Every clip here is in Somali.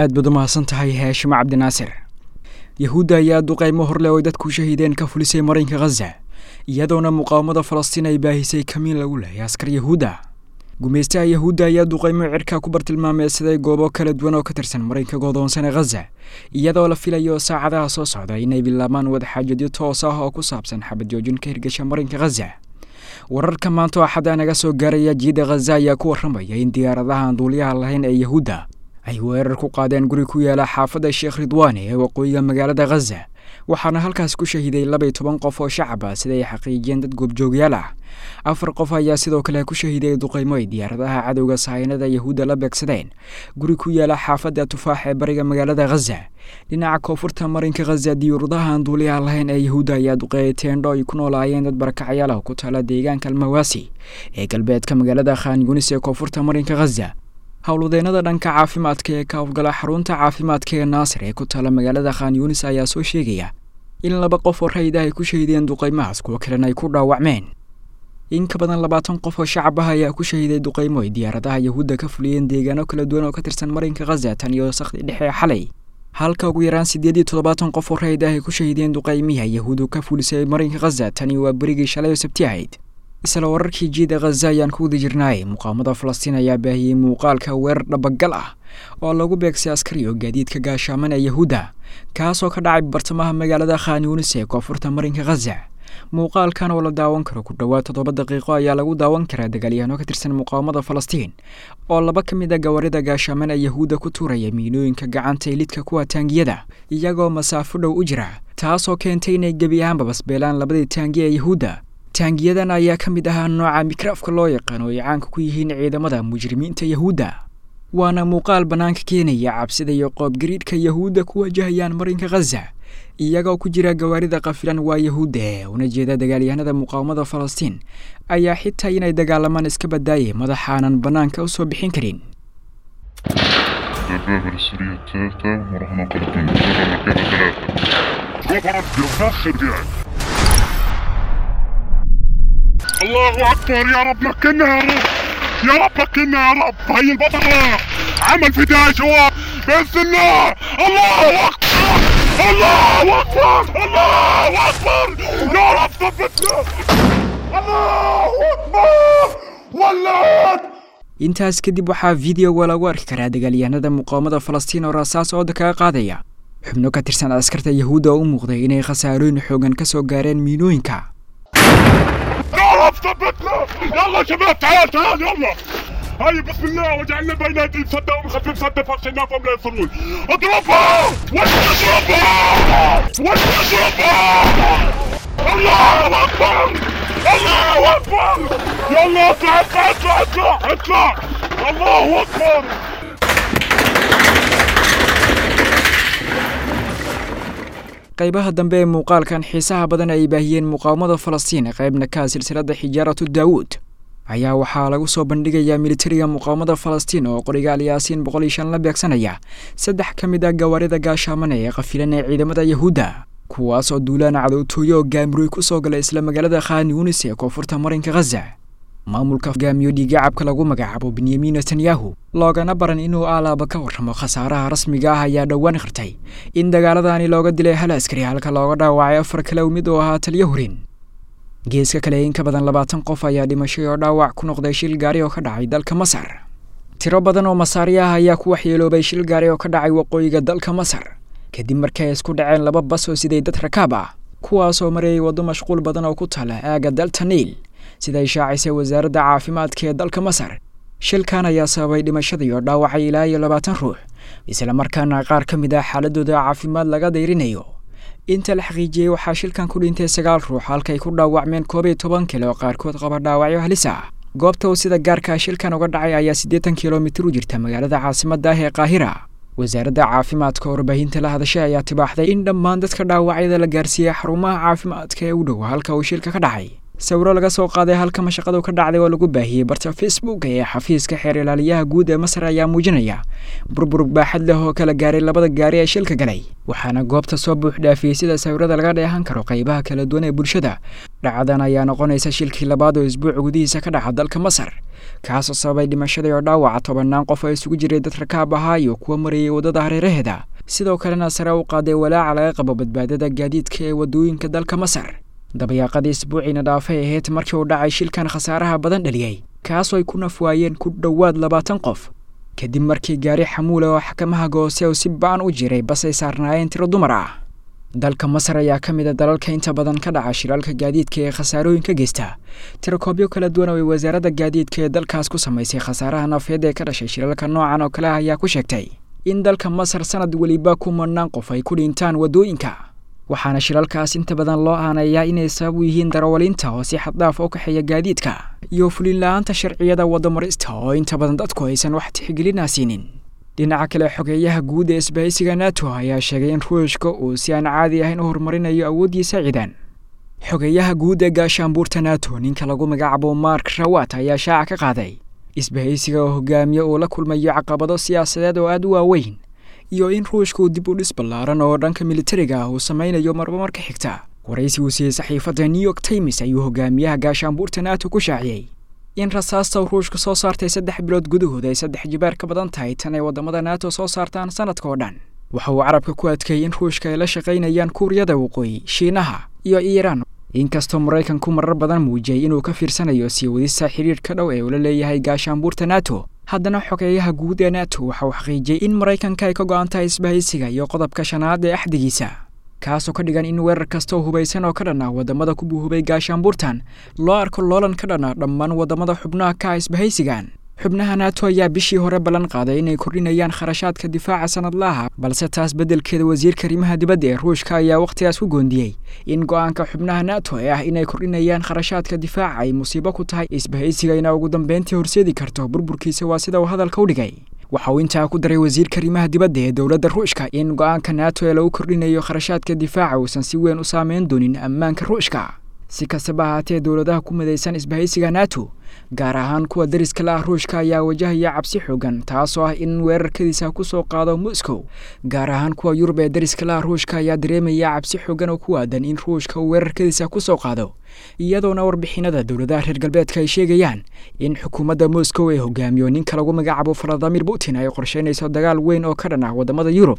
aad baad u mahadsan tahay haashim cabdinaasir yahuudda ayaa duqaymo horle oy dadku shahiideen ka fulisay marinka khaza iyadoona muqaawamada falastiin ay baahisay kamiin lagu lehay askar yahuudda gumaystaha yahuudda ayaa duqaymo cirka ku bartilmaameedsaday goobo kala duwan oo ka tirsan marinka godoonsan ee khaza iyadoo la filayo saacadaha soo socda inay bilaabaan wadaxaajadyo toos ah oo ku saabsan xabad joojin ka hirgasha marinka khaza wararka maanta axadda naga soo gaaraya jiida khaza ayaa ku warramaya in diyaaradaha aan duuliyaha lahayn ee yahuudda ay weerar ku qaadeen guri ku yaala xaafadda sheekh ridwaani ee waqooyiga magaalada khaza waxaana halkaas ku shahiiday labaiy toban qof oo shacab ah sida ay xaqiijiyeen dad goobjoogyaal ah afar qof ayaa sidoo kale ku shahiiday duqaymo ay diyaaradaha cadowga sahaynada yahuudda la beegsadeen guri ku yaala xaafadda tufaax ee bariga magaalada khaza dhinaca koonfurta marinka khaza diyuuradaha aan duuliyaha lahayn ee yahuudda ayaa duqeeyay teendho ay ku noolaayeen dad barakacyaal ah ku taala deegaanka almawaasi ee galbeedka magaalada khan yunis ee koonfurta marinka khaza howlwadeennada dhanka caafimaadka ee ka howlgala xarunta caafimaadka ee naasir ee ku taala magaalada khan yunis ayaa soo sheegaya in laba qof oo rayid ah ay ku shahiideen duqaymahaas kuwo kalena ay ku dhaawacmeen in ka badan labaatan qof oo shacab ah ayaa ku shahiiday duqaymo ay diyaaradaha yahuudda ka fuliyeen deegaano kala duwan oo ka tirsan marinka khaza tan iyo sakdi dhexe ee xalay halka ugu yaraan siddeed iyo toddobaatan qof oo rayid ah ay ku shahiideen duqaymiha yahuuddu ka fulisay marinka khaza tani waa berigii shalay oo sabti ahayd isla wararkii jiida khaza ayaan ku wada jirnaay muqaamada falastiin ayaa baahiyey muuqaalka weerar dhabagal ah oo lagu beegsay askari oo gaadiidka gaashaaman ee yahuudda kaasoo ka dhacay bartamaha magaalada khan yunis ee koonfurta marinka khaza muuqaalkan oo la daawan karo ku dhowaad toddoba daqiiqo ayaa lagu daawan karaa dagaalyahanoo ka tirsan muqaawamada falastiin oo laba ka mid a gawarida gaashaaman ee yahuudda ku tuuraya miinooyinka gacanta ee lidka kuwa taangiyada iyagoo masaafo dhow u jira taasoo keentay inay gebi ahaanba basbeelaan labadii taangiya ee yahuudda taangiyadan ayaa ka mid ahaa nooca mikraafka loo yaqaan oo ay caanka ku yihiin ciidamada mujrimiinta yahuudda waana muuqaal bannaanka keenaya cabsida iyo qoobgariidhka yahuudda ku wajahayaan marinka khaza iyagoo ku jira gawaarida kafilan waa yahuudda ee una jeeda dagaalyahanada muqaawamada falastiin ayaa xitaa inay dagaalamaan iska badaayay madaxaanan bannaanka u soo bixin karin الدبابة السورية الثالثة وراح ننطلق من الدبابة المركبة ثلاثة رفعت بنفخر يعني الله أكبر يا رب مكنا يا رب يا رب مكنا يا رب هي البطلة عمل فداء شباب بإذن الله الله أكبر الله أكبر الله أكبر يا رب ثبتنا الله أكبر ولعت intaas kadib waxaa videoga lagu arki karaa dagaalyahanada muqaawamada falastiin oo raasaas ooda kaga qaadaya xubno ka tirsan askarta yahuudda oo u muuqday inay khasaarooyin xoogan ka soo gaareen miinooyinka يا رب ثبتنا يلا شباب تعال تعال يلا هاي بسم الله وجعلنا بين ايديهم سدا ومخفف سدا فاغشيناهم لا يصلون اضربها وش اضربها وش اضربها الله اكبر الله اكبر يلا اطلع اطلع اطلع اطلع اطلع الله اكبر qaybaha dambe ee muuqaalkan xiisaha badan ay baahiyeen muqaawamada falastiin qaybna ka silsiladda xijaaratu daawuud ayaa waxaa lagu soo bandhigayaa militariga muqaawamada falastiin oo qorigaal yaasiin boqol iyo shan la beegsanaya saddex ka mid a gawaarida gaashaamane ee qafilan ee ciidamada yahuudda kuwaas oo duulaan cadowtooyo oo gaamuroy ku soo galay isla magaalada khan yunis ee koonfurta marinka khaza maamulka hogaamiyo dhiigacabka lagu magacaabo benyamin netanyahu loogana baran inuu aalaaba ka warramo khasaaraha rasmiga ah ayaa dhowaan qirtay in dagaaladani looga dilay hal askari halka looga dhaawacay afar kale mid oo ahaa taliyo hurin geeska kale in ka badan labaatan qof ayaa dhimashay oo dhaawac ku noqday shil gaari oo ka dhacay dalka masar tiro badan oo masaari ah ayaa ku waxyeeloobay shil gaari oo ka dhacay waqooyiga dalka masar kadib markii ay isku dhaceen laba bas oo siday dad rakaab ah kuwaasoo marayay waddo mashquul badan oo ku taala aagga dalta niil siday shaacisay wasaaradda caafimaadka ee dalka masar shilkan ayaa sababay dhimashada iyo dhaawacay ilaa iyo labaatan ruux isla markaana qaar ka mid ah xaaladooda caafimaad laga dayrinayo inta la xaqiijiyey waxaa shilkan ku dhintay sagaal ruux halkay ku dhaawacmeen koob iyo toban kale oo qaarkood qaba dhaawacyo halis ah goobta uu sida gaarkaa shilkan uga dhacay ayaa siddeetan kilomitir u jirta magaalada caasimadda ah ee qaahira wasaaradda caafimaadka oo warbaahinta la hadashay ayaa tibaaxday in dhammaan dadka dhaawacyada la gaarsiiyey xarumaha caafimaadka ee u dhow halka uu shilka ka dhacay sawiro laga soo qaaday halka mashaqadu ka dhacday oo lagu baahiyey barta facebook ee xafiiska xeer ilaaliyaha guud ee masar ayaa muujinaya burbur baaxad leh oo kala gaaray labada gaari ee shilka galay waxaana goobta soo buux dhaafiyey sida sawirada laga dheehan karo qaybaha kala duwan ee bulshada dhacadan ayaa noqonaysa shilkii labaad oo isbuuc gudihiisa ka dhaca dalka masar kaasoo sababay dhimashadii oo dhaawaca tobannaan qof oo isugu jiray dad rakaab ahaa iyo kuwa marayay waddada hareeraheeda sidoo kalena sare u qaaday walaaca laga qabo badbaadada gaadiidka ee waddooyinka dalka masar dabayaaqadii isbuuciina dhaafay ahayd markii uu dhacay shilkan khasaaraha badan dhaliyey kaasoo ay ku nafwaayeen ku dhowaad labaatan qof kadib markii gaari xamuula oo xakamaha goose uu si ba-an u jiray bas ay saarnaayeen tiro dumar ah dalka masar ayaa ka mid a dalalka inta badan ka dhaca shiraalka gaadiidka ee khasaarooyin ka geysta tirakoobyo kala duwan oo ay wasaaradda gaadiidka ee dalkaas ku samaysay khasaaraha nafeed ee ka dhashay shiraalka noocan oo kale ah ayaa ku sheegtay in dalka masar sanad weliba kumanaan qof ay ku dhintaan waddooyinka waxaana shiralkaas inta badan loo aaneeyaa inay sabab u yihiin darawaliinta oo si xaddhaaf u kaxeeya gaadiidka iyo fulin-la-aanta sharciyada waddamarista oo inta badan dadku aysan wax tixgelinaa siinin dhinaca kale xogeeyaha guud ee isbahaysiga nato ayaa sheegay in ruushka uu si aan caadi ahayn u horumarinayo awooddiisa ciidan xogeeyaha guud ee gaashaanbuurta nato ninka lagu magacaabo mark rawat ayaa shaaca ka qaaday isbahaysiga oo hogaamiye uu la kulmayo caqabado siyaasadeed oo aada u waaweyn iyo in ruushka uu dib u dhis ballaaran oo dhanka militariga ah uu samaynayo marba marka xigta waraysi uu siiyey saxiifadda new york times ayuu hogaamiyaha gaashaanbuurta nato ku shaaciyey in rasaasta ruushka soo saartay saddex bilood gudahood ay saddex jibaar ka badan tahay tan ay waddamada nato soo saartaan sanadka oo dhan waxa uu carabka ku adkeeyey in ruushka ay la shaqaynayaan kuuriyada waqooyi shiinaha iyo iiraan inkastoo maraykanku marar badan muujiyey inuu ka fiirsanayo sii wadista xiriirka dhow ee uu la leeyahay gaashaanbuurta nato haddana xogeeyaha guud ee nato waxa uu xaqiijiyey in maraykanka ay ka go-an tahay isbahaysiga iyo qodobka shanaad ee axdigiisa kaasoo ka dhigan in weerar kastoo hubaysan oo ka dhan ah waddamada ku buuhubay gaashaanbuurtan loo arko loolan ka dhan ah dhammaan waddamada xubnaha ka ah isbahaysigan xubnaha nato ayaa bishii hore ballan qaaday inay kordhinayaan kharashaadka difaaca sanadlaha balse taas beddelkeeda wasiirka arrimaha dibadda ee ruushka ayaa wakhtigaas ku goondiyey in go-aanka xubnaha nato ee ah inay kordhinayaan kharashaadka difaaca ay musiibo ku tahay isbahaysigayna ugu dambeyntii horseedi karto burburkiisa waa sida uu hadalka u dhigay waxa uu intaa ku daray wasiirka arrimaha dibadda ee dowladda ruushka in go-aanka nato ee lagu kordhinayo kharashaadka difaaca uusan si weyn u saameyn doonin ammaanka ruushka si kastaba ahaatee dowladaha ku midaysan isbahaysiga nato gaar ahaan kuwa dariska la ah ruushka ayaa wajahaya cabsi xoogan taasoo ah in weerarkadiisa ku soo qaado moscow gaar ahaan kuwa yurub ee dariska la ah ruushka ayaa dareemaya cabsi xoogan oo ku aadan in ruushka uu weerarkadiisa ku soo qaado iyadoona warbixinada dowladaha reer galbeedka ay sheegayaan in xukuumadda moscow ee hogaamiyo ninka lagu magacaabo valadimir putin ay qorsheynayso dagaal weyn oo ka dhan ah waddamada yurub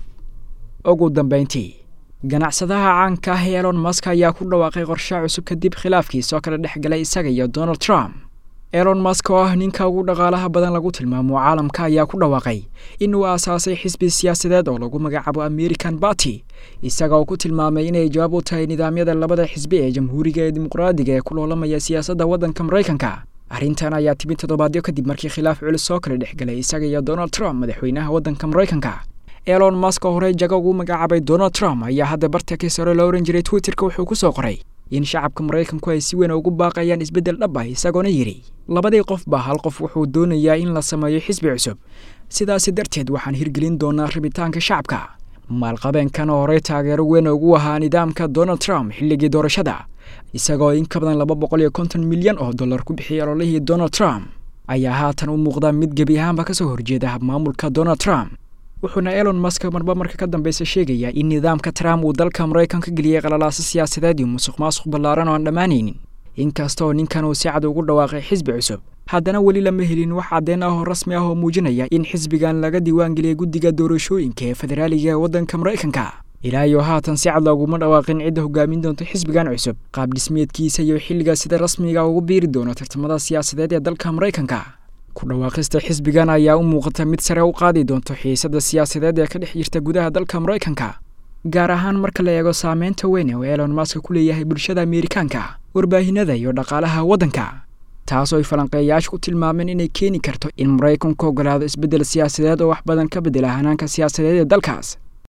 ugu dambeyntii ganacsadaha caanka ah ee elon mask ayaa ku dhawaaqay qorshe cusub kadib khilaafkiisoo kala dhex galay isaga iyo donald trump elon mask oo ah ninka ugu dhaqaalaha badan lagu tilmaamo caalamka ayaa ku dhawaaqay inuu aasaasay xisbi siyaasadeed oo lagu magacaabo american barty isaga oo ku tilmaamay inay jawaab u tahay nidaamyada labada xisbi ee jamhuuriga ee dimuqraadiga ee ku loolamaya siyaasadda waddanka maraykanka arrintan ayaa timid toddobaadyo kadib markii khilaaf culus soo kala dhex galay isaga iyo donald trump madaxweynaha waddanka maraykanka elon mask oo horey jago ugu magacaabay donald trump ayaa hadda bartakis hore loo ohan jiray twitterka wuxuu ku soo qoray in shacabka maraykanku ay si weyn ugu baaqayaan isbeddel dhab ah isagoona yidhi labadii qofba hal qof wuxuu doonayaa in la sameeyo xisbi cusub sidaasi darteed waxaan hirgelin doonaa rabitaanka shacabka maalqabeenkan oo horey taageero weyn ugu ahaa nidaamka donald trump xilligii doorashada isagoo in ka badan laba boqol iyo konton milyan oo dollar ku bixiyay ololihii donald trump ayaa haatan u muuqda mid gebi ahaanba kasoo horjeeda habmaamulka donald trump wuxuuna elon mask marba marka ka dambeysa sheegayaa in nidaamka trump uu dalka maraykanka geliyey qalalaaso siyaasadeed iyo musuq maasuq ballaaran oo aan dhammaanaynin inkastaoo ninkan uu si cad ugu dhawaaqay xisbi cusub haddana weli lama helin wax caddeen ah oo rasmi ah oo muujinaya in xisbigan laga diiwaangeliyay guddiga doorashooyinka ee federaaliga ee waddanka maraykanka ilaa iyo haatan si cad looguma dhawaaqin cidda hogaamin doonta xisbigan cusub qaab dhismeedkiisa iyo xilliga sida rasmiga ugu biiri doono tartamada siyaasadeed ee dalka maraykanka ku dhawaaqista xisbigan ayaa u muuqata mid sare u qaadi doonto xiisadda siyaasadeed ee ka dhex jirta gudaha dalka maraykanka gaar ahaan marka la eego saameynta weyn oo elon mask ku leeyahay bulshada ameerikaanka warbaahinada iyo dhaqaalaha waddanka taasoo ay falanqeeyayaashu ku tilmaameen inay keeni karto in maraykanku ogolaado isbeddel siyaasadeed oo wax badan ka beddela hanaanka siyaasadeed ee dalkaas